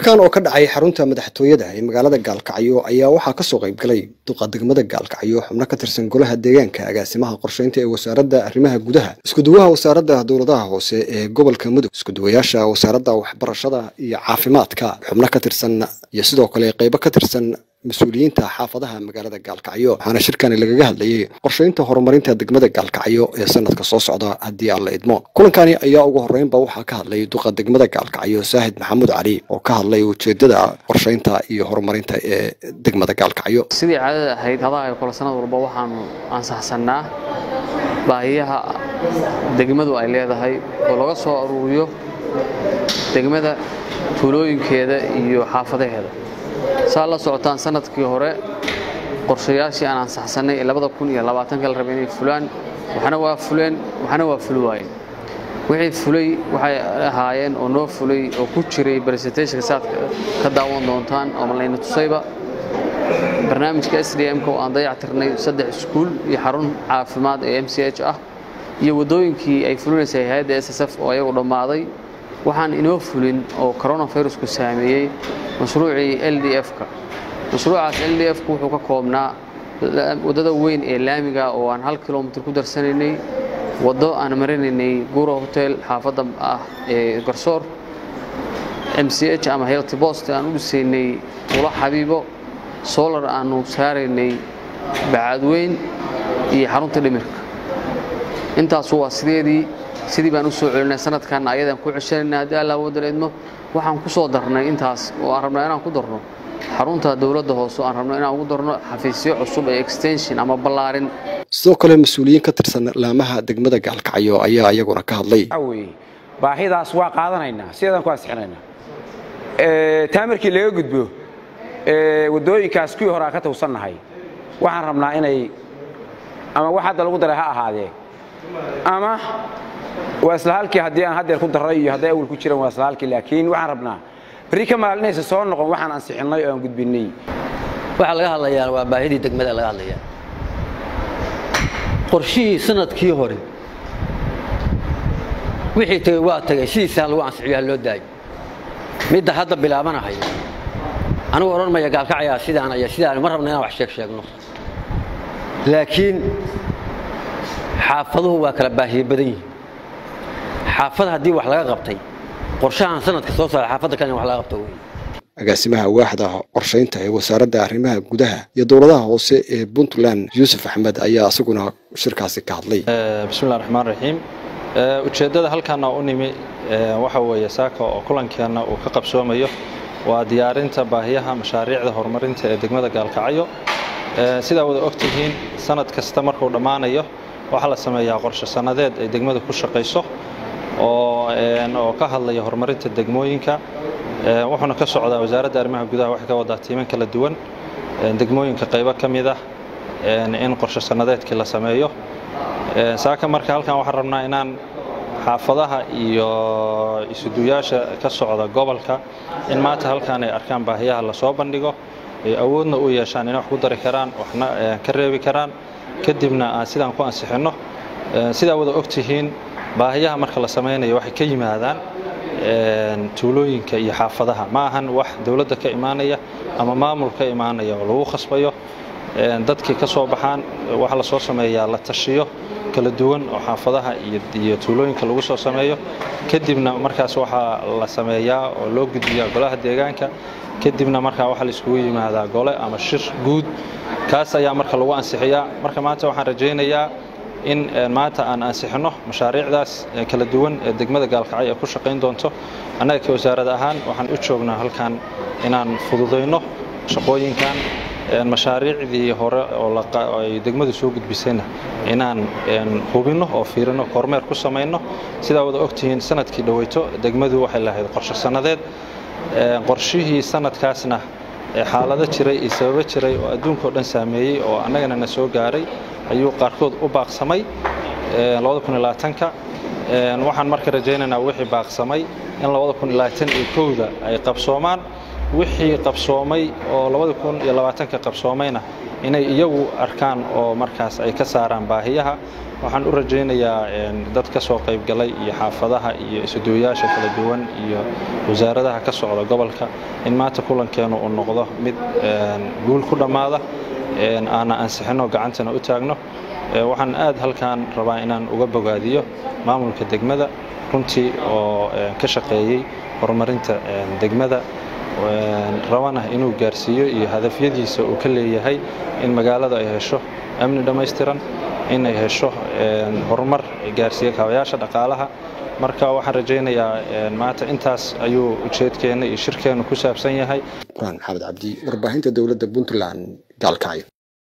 kulankan oo ka dhacay xarunta madaxtooyada ee magaalada gaalkacyo ayaa waxaa kasoo qayb galay duqa degmada gaalkacyo xubno ka tirsan golaha deegaanka agaasimaha qorsheynta ee wasaaradda arrimaha gudaha iskuduwaha wasaaradda dowladaha hoose ee gobolka mudug iskuduwayaasha wasaaradda waxbarashada iyo caafimaadka xubno ka tirsan iyo sidoo kale qaybo ka tirsan mas-uuliyiinta xaafadaha magaalada gaalkacyo waxaana shirkani lagaga hadlayay qorsheynta horumarinta degmada gaalkacyo ee sanadka soo socda haddii aan la idmo kulankani ayaa ugu horreynba waxaa ka hadlay duqa degmada gaalkacyo saahid maxamuud cali oo ka hadlay ujeedada qorsheynta iyo horumarinta ee degmada gaalkacyo sidii caadada ahayd hadaha kole sanad walba waxaanu ansaxsannaa baahiyaha degmadu ay leedahay oo laga soo aruuriyo degmada tuulooyinkeeda iyo xaafadaheeda saa la socotaan sanadkii hore qorshayaashii aan ansaxsannay ee labada kun iyo labaatanka la rabay inay fulaan waxna waa fuleen waxna waa fuli waayeen wixii fulay waxay ahaayeen oo noo fulay oo ku jiray presentationka saad ka daawan doontaan oo malayna tusayba barnaamijka s d m-ka oo aan dayactirnay saddex iskuul iyo xarun caafimaad ee m c h ah iyo waddooyinkii ay fulinaysay hay-adda s s f oo ayagu dhammaaday waxaan inoo fulin oo coronavirusku saameeyey mashruucii l d f-ka mashruucaas l d f-ku wuxuu ka koobnaa waddada weyn ee laamiga oo aan hal kilomitr ku darsanaynay waddo aan marinaynay guro hotel xaafadda ah ee garsoor m c h ama healty bost aan u dhisaynay ula xabiibo solar aanu saaraynay bacaadweyn iyo xarunta dhimirka intaasu waa sideedii sidii baan u soo celinay sanadkanna ayadaan ku ceshanayna haddii allah waddan idmo waxaan ku soo darnay intaas oo aan rabnaa inaan ku darno xarunta dowladda hoose aan rabno inaan ugu darno xafiisyo cusub ee extension ama ballaarin sidoo kale mas-uuliyiin ka tirsan laamaha degmada gaalkacyo ayaa iyaguna ka hadlay baahidaas waa qaadanaynaa sideedaan ku ansixinaynaa taamirkii laga gudbo waddooyinkaas kuwii hore aan ka tawsannahay waxaan rabnaa inay ama wax hadda lagu daray ha ahaadee ama waa isla halkii haddii aan haddeer ku darray iyo hadday awal ku jiraan waa isla halkii laakiin waxaan rabnaa berri ka maalinaysa soo noqon waxaan ansixinnay oo aan gudbinnay waxaa laga hadlayaa waa baahidii degmada laga hadlayaa qorshihii sanadkii hore wixii tegey waa tegey sidiisaa lagu ansixiyo ha loo daayo midda hadda bilaabanahayo anigu odhan maya gaalkacayaa sidaan aya sidaan ma rabna inaan wax sheeg sheegno laakiin xaafaduhu waa kala baahiye badan yihiin xaafad haddii wax laga qabtay qorshahan sanadka soo saaray xaafadda kale in wax laga qabto wey agaasimaha waaxda qorshaynta ee wasaaradda arrimaha gudaha iyo dowladaha hoose ee puntland yuusuf axmed ayaa isaguna shirkaasi ka hadlay bismillahi raxmaan raxiim ujeeddada halkaana u nimi waxa weeye saaka oo kulankeenna uu ka qabsoomayo waa diyaarinta baahiyaha mashaariicda horumarinta ee degmada gaalkacyo sidaa wada ogtihiin sanad kasta markuu dhammaanayo waxaa la sameeyaa qorshe sannadeed ay degmadu ku shaqayso oo ka hadlaya horumarinta degmooyinka wuxuuna ka socdaa wasaaradda arrimaha gudaha waxay ka wadaa tiiman kala duwan degmooyinka qaybo ka mid ah in qorshe sannadeedkii la sameeyo saaka marka halkan waxaan rabnaa inaan xaafadaha iyo isuduyaasha ka socda gobolka in maanta halkan ay arkaan baahiyaha lasoo bandhigo ay awoodna u yeeshaan inay wax ku dari karaan waxna ka reebi karaan kadibna aan sidaan ku ansixinno sidaa wada ogtihiin baahiyaha marka la samaynayo waxay ka yimaadaan tuulooyinka iyo xaafadaha ma ahan wax dowladda ka imaanaya ama maamul ka imaanaya oo lagu khasbayo dadkii ka soo baxaan waxaa la soo sameeyaa la tashiyo kala duwan oo xaafadaha iyo tuulooyinka lagu soo sameeyo kadibna markaas waxaa la sameeyaa oo loo gudbiyaa golaha deegaanka kadibna markaa waxaa la iskugu yimaadaa gole ama shir guud kaas ayaa marka lagu ansixiyaa marka maanta waxaan rajaynayaa in maanta aan ansixinno mashaariicdaas kala duwan ee degmada gaalkacyo ay ku shaqayn doonto annaga ka wasaarad ahaan waxaan u joognaa halkan inaan fududayno shaqooyinkan mashaariicdii hore oo ay degmadu soo gudbisayna inaan hubinno oo fiirino kormeer ku samayno sidaa wada ogtihiin sanadkii dhoweyto degmadu waxay lahayd qorshe sannadeed qorshihii sanadkaasna xaalado jiray iyo sababo jiray oo adduunkao dhan saameeyey oo annagana na soo gaaray ayuu qaarkood u baaqsamay ka waxaan marka rajaynaynaa wixii baaqsamay in da ay qabsoomaan wixii qabsoomay oo ka qabsoomayna inay iyagu arkaan oo markaas ay ka saaraan baahiyaha waxaan u rajaynayaa dad ka soo qaybgalay iyo xaafadaha iyo isuduwayaasha kala duwan iyo wasaaradaha ka socda gobolka in maanta kulankeenu uu noqdo mid guul ku dhammaada aana ansixino gacantana u taagno waxaan aad halkaan rabaa inaan uga bogaadiyo maamulka degmada runtii oo ka shaqeeyey horumarinta degmada rabana inuu gaarsiiyo iyo hadafyadiisa uu ka leeyahay in magaalada ay hesho amni dhammaystiran in ay hesho horumar gaarsiiya kaabayaasha dhaqaalaha marka waxaan rajaynayaa maanta intaas ayuu ujeedkeenna iyo shirkeennu ku saabsan yahay quraan maxamed cabdi warbaahinta dowladda puntland gaalkacyo